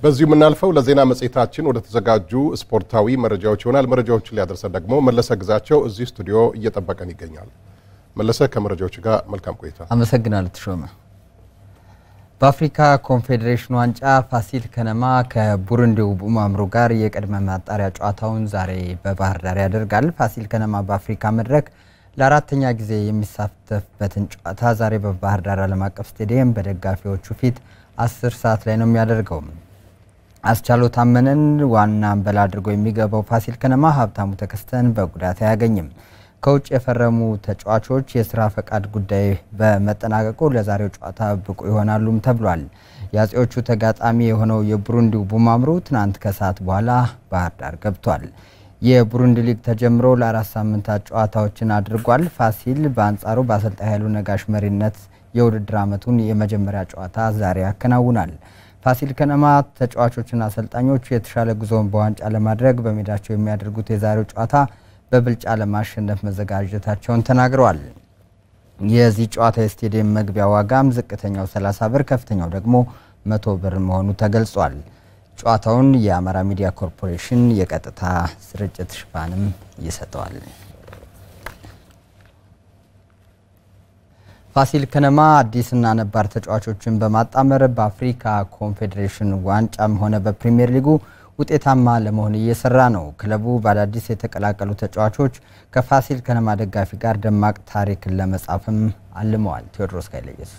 በዚሁ የምናልፈው ለዜና መጽሔታችን ወደ ተዘጋጁ ስፖርታዊ መረጃዎች ይሆናል። መረጃዎችን ሊያደርሰን ደግሞ መለሰ ግዛቸው እዚህ ስቱዲዮ እየጠበቀን ይገኛል። መለሰ፣ ከመረጃዎች ጋር መልካም ቆይታ። አመሰግናለሁ ተሾመ። በአፍሪካ ኮንፌዴሬሽን ዋንጫ ፋሲል ከነማ ከቡሩንዲው ቡማምሩ ጋር የቅድመ ማጣሪያ ጨዋታውን ዛሬ በባህር ዳር ያደርጋል። ፋሲል ከነማ በአፍሪካ መድረክ ለአራተኛ ጊዜ የሚሳተፍበትን ጨዋታ ዛሬ በባህር ዳር ዓለም አቀፍ ስቴዲየም በደጋፊዎቹ ፊት አስር ሰዓት ላይ ነው የሚያደርገው። አስቻለው ታመነን ዋና አንበል አድርጎ የሚገባው ፋሲል ከነማ ሀብታሙ ተከስተን በጉዳት አያገኝም። ከውጭ የፈረሙ ተጫዋቾች የስራ ፈቃድ ጉዳይ በመጠናቀቁ ለዛሬው ጨዋታ ብቁ ይሆናሉም ተብሏል። የአጼዎቹ ተጋጣሚ የሆነው የቡሩንዲው ቡማምሩ ትናንት ከሰዓት በኋላ ባህር ዳር ገብቷል። የቡሩንዲ ሊግ ተጀምሮ ለአራት ሳምንታት ጨዋታዎችን አድርጓል። ፋሲል በአንጻሩ በአሰልጣኝ ኃይሉ ነጋሽ መሪነት የውድድር ዓመቱን የመጀመሪያ ጨዋታ ዛሬ ያከናውናል። ፋሲል ከነማ ተጫዋቾችና አሰልጣኞቹ የተሻለ ጉዞውን በዋንጫ ለማድረግ በሜዳቸው የሚያደርጉት የዛሬው ጨዋታ በብልጫ ለማሸነፍ መዘጋጀታቸውን ተናግረዋል። የዚህ ጨዋታ የስቴዲየም መግቢያ ዋጋም ዝቅተኛው 30 ብር፣ ከፍተኛው ደግሞ መቶ ብር መሆኑ ተገልጿል። ጨዋታውን የአማራ ሚዲያ ኮርፖሬሽን የቀጥታ ስርጭት ሽፋንም ይሰጠዋል። ፋሲል ከነማ አዲስና ነባር ተጫዋቾችን በማጣመር በአፍሪካ ኮንፌዴሬሽን ዋንጫም ሆነ በፕሪሚየር ሊጉ ውጤታማ ለመሆን እየሰራ ነው። ክለቡ በአዳዲስ የተቀላቀሉ ተጫዋቾች ከፋሲል ከነማ ደጋፊ ጋር ደማቅ ታሪክን ለመጻፍም አልመዋል። ቴዎድሮስ ኃይለ ኢየሱስ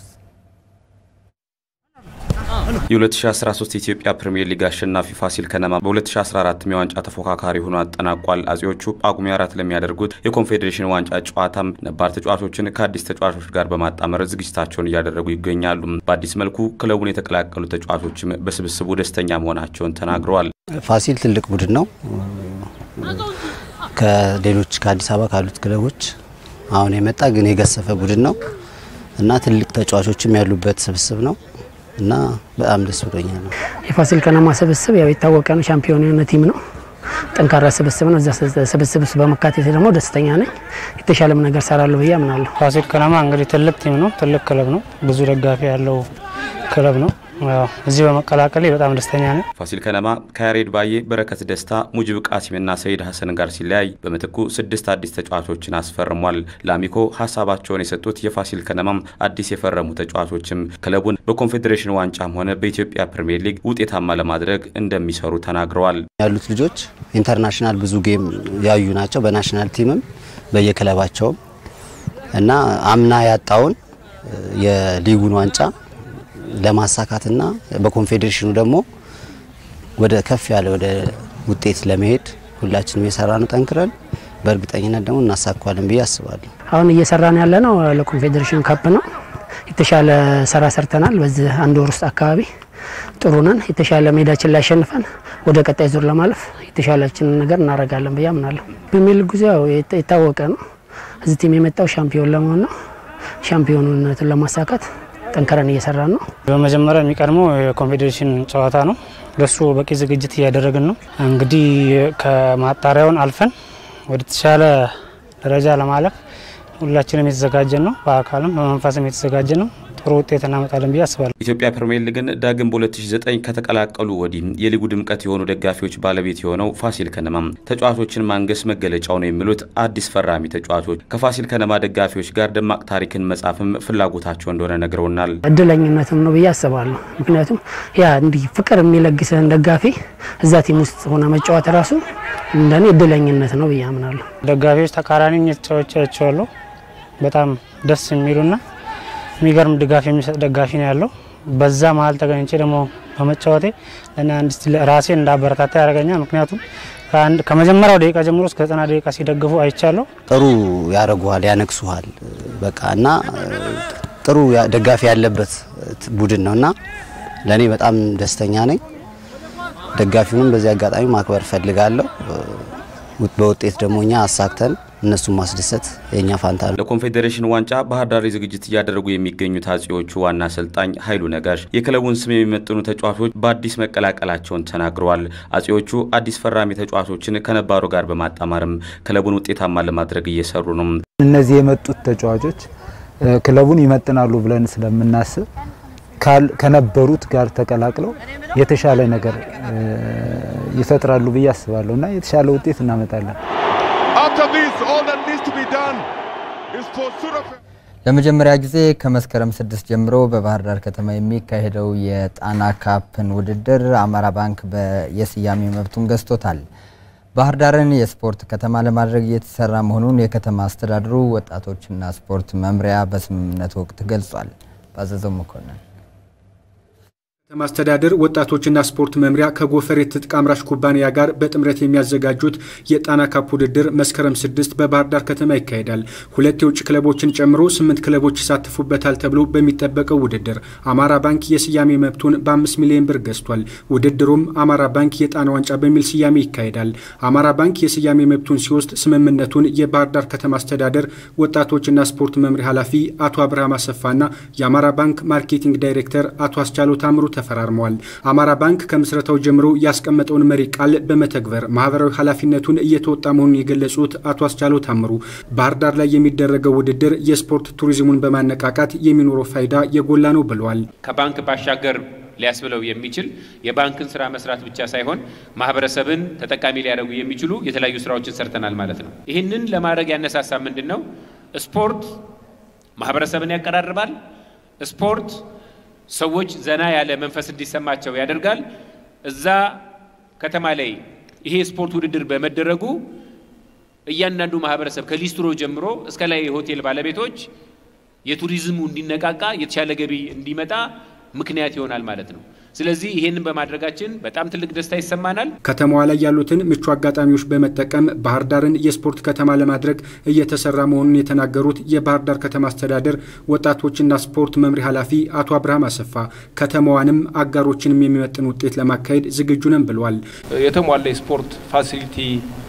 የ2013 የኢትዮጵያ ፕሪምየር ሊግ አሸናፊ ፋሲል ከነማ በ2014 የዋንጫ ተፎካካሪ ሆኖ አጠናቋል። አጼዎቹ ጳጉሜ አራት ለሚያደርጉት የኮንፌዴሬሽን ዋንጫ ጨዋታም ነባር ተጫዋቾችን ከአዲስ ተጫዋቾች ጋር በማጣመር ዝግጅታቸውን እያደረጉ ይገኛሉ። በአዲስ መልኩ ክለቡን የተቀላቀሉ ተጫዋቾችም በስብስቡ ደስተኛ መሆናቸውን ተናግረዋል። ፋሲል ትልቅ ቡድን ነው። ከሌሎች ከአዲስ አበባ ካሉት ክለቦች አሁን የመጣ ግን የገሰፈ ቡድን ነው እና ትልቅ ተጫዋቾችም ያሉበት ስብስብ ነው እና በጣም ደስ ብሎኛል ነው። የፋሲል ከነማ ስብስብ ያው የታወቀ ነው። ሻምፒዮን የሆነ ቲም ነው። ጠንካራ ስብስብ ነው። እዛ ስብስብ ውስጥ በመካተት ደግሞ ደስተኛ ነኝ። የተሻለም ነገር ሰራለሁ ብዬ አምናለሁ። ፋሲል ከነማ እንግዲህ ትልቅ ቲም ነው። ትልቅ ክለብ ነው። ብዙ ደጋፊ ያለው ክለብ ነው። እዚህ በመቀላቀሌ በጣም ደስተኛ ነኝ። ፋሲል ከነማ ከያሬድ ባዬ፣ በረከት ደስታ፣ ሙጅብ ቃሲምና ሰይድ ሀሰን ጋር ሲለያይ በምትኩ ስድስት አዲስ ተጫዋቾችን አስፈርሟል። ለአሚኮ ሀሳባቸውን የሰጡት የፋሲል ከነማም አዲስ የፈረሙ ተጫዋቾችም ክለቡን በኮንፌዴሬሽን ዋንጫም ሆነ በኢትዮጵያ ፕሪምየር ሊግ ውጤታማ ለማድረግ እንደሚሰሩ ተናግረዋል። ያሉት ልጆች ኢንተርናሽናል ብዙ ጌም ያዩ ናቸው። በናሽናል ቲምም በየክለባቸውም እና አምና ያጣውን የሊጉን ዋንጫ ለማሳካትና በኮንፌዴሬሽኑ ደግሞ ወደ ከፍ ያለ ወደ ውጤት ለመሄድ ሁላችንም የሰራ ነው ጠንክረን በእርግጠኝነት ደግሞ እናሳካዋለን ብዬ አስባለሁ። አሁን እየሰራን ያለ ነው ለኮንፌዴሬሽን ካፕ ነው። የተሻለ ስራ ሰርተናል። በዚህ አንድ ወር ውስጥ አካባቢ ጥሩ ነን። የተሻለ ሜዳችን ላይ አሸንፈን ወደ ቀጣይ ዙር ለማለፍ የተሻለችን ነገር እናደርጋለን ብዬ አምናለሁ። ፕሪሚየር ሊግ ጉዞ የታወቀ ነው። እዚህ ቲም የመጣው ሻምፒዮን ለመሆን ነው። ሻምፒዮንነትን ለማሳካት ጠንከረን እየሰራን ነው። በመጀመሪያ የሚቀድመው የኮንፌዴሬሽን ጨዋታ ነው። ለሱ በቂ ዝግጅት እያደረግን ነው። እንግዲህ ከማጣሪያውን አልፈን ወደ ተሻለ ደረጃ ለማለፍ ሁላችንም የተዘጋጀን ነው። በአካልም በመንፈስም የተዘጋጀን ነው። ጥሩ ውጤት እናመጣለን ብዬ አስባለሁ። ኢትዮጵያ ፕሪምየር ሊግን ዳግም በ2009 ከተቀላቀሉ ወዲህ የሊጉ ድምቀት የሆኑ ደጋፊዎች ባለቤት የሆነው ፋሲል ከነማ ተጫዋቾችን ማንገስ መገለጫው ነው የሚሉት አዲስ ፈራሚ ተጫዋቾች ከፋሲል ከነማ ደጋፊዎች ጋር ደማቅ ታሪክን መጻፍም ፍላጎታቸው እንደሆነ ነግረውናል። እድለኝነትም ነው ብዬ አስባለሁ። ምክንያቱም ያ እንዲህ ፍቅር የሚለግስህን ደጋፊ እዛ ቲም ውስጥ ሆነ መጫወት ራሱ እንደኔ እድለኝነት ነው ብዬ አምናለሁ። ደጋፊዎች ተቃራኒ ተጫዋቾቻቸዋለሁ በጣም ደስ የሚሉና የሚገርም ድጋፍ የሚሰጥ ደጋፊ ነው ያለው። በዛ መሀል ተገኝቼ ደግሞ በመጫወቴ ለእኔ አንድ ራሴ እንዳበረታታ ያደርገኛል። ምክንያቱም ከመጀመሪያው ደቂቃ ጀምሮ እስከ ዘጠና ደቂቃ ሲደግፉ አይቻለሁ። ጥሩ ያደርጉሃል፣ ያነግሱሃል። በቃ እና ጥሩ ደጋፊ ያለበት ቡድን ነው እና ለእኔ በጣም ደስተኛ ነኝ። ደጋፊውንም በዚህ አጋጣሚ ማክበር እፈልጋለሁ። በውጤት ደግሞ እኛ አሳክተን እነሱን ማስደሰት የእኛ ፋንታ ነው። ለኮንፌዴሬሽን ዋንጫ ባህር ዳር ዝግጅት እያደረጉ የሚገኙት አጼዎቹ ዋና አሰልጣኝ ኃይሉ ነጋሽ የክለቡን ስም የሚመጥኑ ተጫዋቾች በአዲስ መቀላቀላቸውን ተናግረዋል። አጼዎቹ አዲስ ፈራሚ ተጫዋቾችን ከነባሩ ጋር በማጣማርም ክለቡን ውጤታማ ለማድረግ እየሰሩ ነው። እነዚህ የመጡት ተጫዋቾች ክለቡን ይመጥናሉ ብለን ስለምናስብ ከነበሩት ጋር ተቀላቅለው የተሻለ ነገር ይፈጥራሉ ብዬ አስባለሁ እና የተሻለ ውጤት እናመጣለን። ለመጀመሪያ ጊዜ ከመስከረም ስድስት ጀምሮ በባህር ዳር ከተማ የሚካሄደው የጣና ካፕን ውድድር አማራ ባንክ የስያሜ መብቱን ገዝቶታል። ባህር ዳርን የስፖርት ከተማ ለማድረግ እየተሰራ መሆኑን የከተማ አስተዳደሩ ወጣቶችና ስፖርት መምሪያ በስምምነት ወቅት ገልጿል። ባዘዘው መኮንን ከተማ አስተዳደር ወጣቶችና ስፖርት መምሪያ ከጎፈሬ ትጥቅ አምራች ኩባንያ ጋር በጥምረት የሚያዘጋጁት የጣና ካፕ ውድድር መስከረም ስድስት በባህር ዳር ከተማ ይካሄዳል። ሁለት የውጭ ክለቦችን ጨምሮ ስምንት ክለቦች ይሳተፉበታል ተብሎ በሚጠበቀው ውድድር አማራ ባንክ የስያሜ መብቱን በአምስት ሚሊዮን ብር ገዝቷል። ውድድሩም አማራ ባንክ የጣና ዋንጫ በሚል ስያሜ ይካሄዳል። አማራ ባንክ የስያሜ መብቱን ሲወስድ ስምምነቱን የባህር ዳር ከተማ አስተዳደር ወጣቶችና ስፖርት መምሪያ ኃላፊ አቶ አብርሃም አሰፋና የአማራ ባንክ ማርኬቲንግ ዳይሬክተር አቶ አስቻሎ ታምሩ ተፈራርመዋል። አማራ ባንክ ከምስረታው ጀምሮ ያስቀመጠውን መሪ ቃል በመተግበር ማህበራዊ ኃላፊነቱን እየተወጣ መሆኑን የገለጹት አቶ አስቻለው ታምሩ ባህር ዳር ላይ የሚደረገው ውድድር የስፖርት ቱሪዝሙን በማነቃቃት የሚኖረው ፋይዳ የጎላ ነው ብለዋል። ከባንክ ባሻገር ሊያስብለው የሚችል የባንክን ስራ መስራት ብቻ ሳይሆን ማህበረሰብን ተጠቃሚ ሊያደርጉ የሚችሉ የተለያዩ ስራዎችን ሰርተናል ማለት ነው። ይህንን ለማድረግ ያነሳሳ ምንድን ነው? ስፖርት ማህበረሰብን ያቀራርባል። ስፖርት ሰዎች ዘና ያለ መንፈስ እንዲሰማቸው ያደርጋል። እዛ ከተማ ላይ ይሄ ስፖርት ውድድር በመደረጉ እያንዳንዱ ማህበረሰብ ከሊስትሮ ጀምሮ እስከ ላይ የሆቴል ባለቤቶች የቱሪዝሙ እንዲነቃቃ የተሻለ ገቢ እንዲመጣ ምክንያት ይሆናል ማለት ነው። ስለዚህ ይሄንን በማድረጋችን በጣም ትልቅ ደስታ ይሰማናል። ከተማዋ ላይ ያሉትን ምቹ አጋጣሚዎች በመጠቀም ባህር ዳርን የስፖርት ከተማ ለማድረግ እየተሰራ መሆኑን የተናገሩት የባህር ዳር ከተማ አስተዳደር ወጣቶችና ስፖርት መምሪያ ኃላፊ አቶ አብርሃም አሰፋ ከተማዋንም አጋሮችንም የሚመጥን ውጤት ለማካሄድ ዝግጁ ነን ብለዋል። የተሟላ የስፖርት ፋሲሊቲ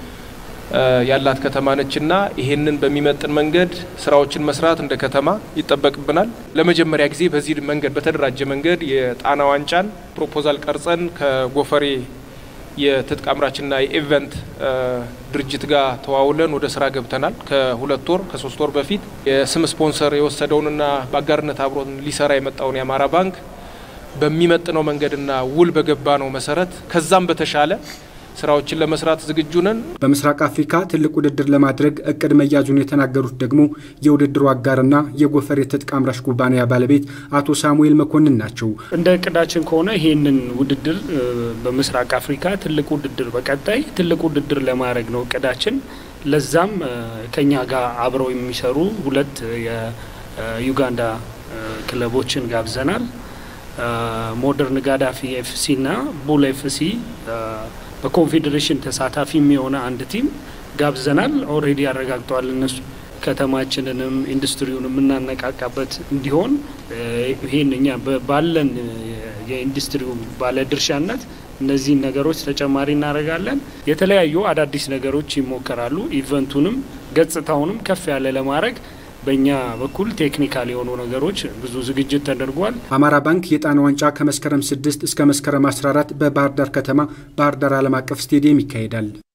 ያላት ከተማ ነችና ይሄንን በሚመጥን መንገድ ስራዎችን መስራት እንደ ከተማ ይጠበቅብናል። ለመጀመሪያ ጊዜ በዚህ መንገድ በተደራጀ መንገድ የጣና ዋንጫን ፕሮፖዛል ቀርጸን ከጎፈሬ የትጥቅ አምራችና የኢቨንት ድርጅት ጋር ተዋውለን ወደ ስራ ገብተናል። ከሁለት ወር ከሶስት ወር በፊት የስም ስፖንሰር የወሰደውንና በአጋርነት አብሮን ሊሰራ የመጣውን የአማራ ባንክ በሚመጥነው መንገድና ውል በገባ ነው መሰረት ከዛም በተሻለ ስራዎችን ለመስራት ዝግጁ ነን። በምስራቅ አፍሪካ ትልቅ ውድድር ለማድረግ እቅድ መያዙን የተናገሩት ደግሞ የውድድሩ አጋርና የጎፈሬ ትጥቅ አምራች ኩባንያ ባለቤት አቶ ሳሙኤል መኮንን ናቸው። እንደ እቅዳችን ከሆነ ይህንን ውድድር በምስራቅ አፍሪካ ትልቅ ውድድር በቀጣይ ትልቅ ውድድር ለማድረግ ነው እቅዳችን። ለዛም ከኛ ጋር አብረው የሚሰሩ ሁለት የዩጋንዳ ክለቦችን ጋብዘናል። ሞደርን ጋዳፊ ኤፍሲ እና ቡል ኤፍሲ በኮንፌዴሬሽን ተሳታፊ የሆነ አንድ ቲም ጋብዘናል። ኦልሬዲ ያረጋግጠዋል እነሱ ከተማችንንም ኢንዱስትሪውን የምናነቃቃበት እንዲሆን ይህን እኛ ባለን የኢንዱስትሪው ባለድርሻነት እነዚህን ነገሮች ተጨማሪ እናደርጋለን። የተለያዩ አዳዲስ ነገሮች ይሞከራሉ። ኢቨንቱንም ገጽታውንም ከፍ ያለ ለማድረግ በእኛ በኩል ቴክኒካል የሆኑ ነገሮች ብዙ ዝግጅት ተደርጓል። አማራ ባንክ የጣና ዋንጫ ከመስከረም 6 እስከ መስከረም 14 በባህር ዳር ከተማ ባህር ዳር ዓለም አቀፍ ስቴዲየም ይካሄዳል።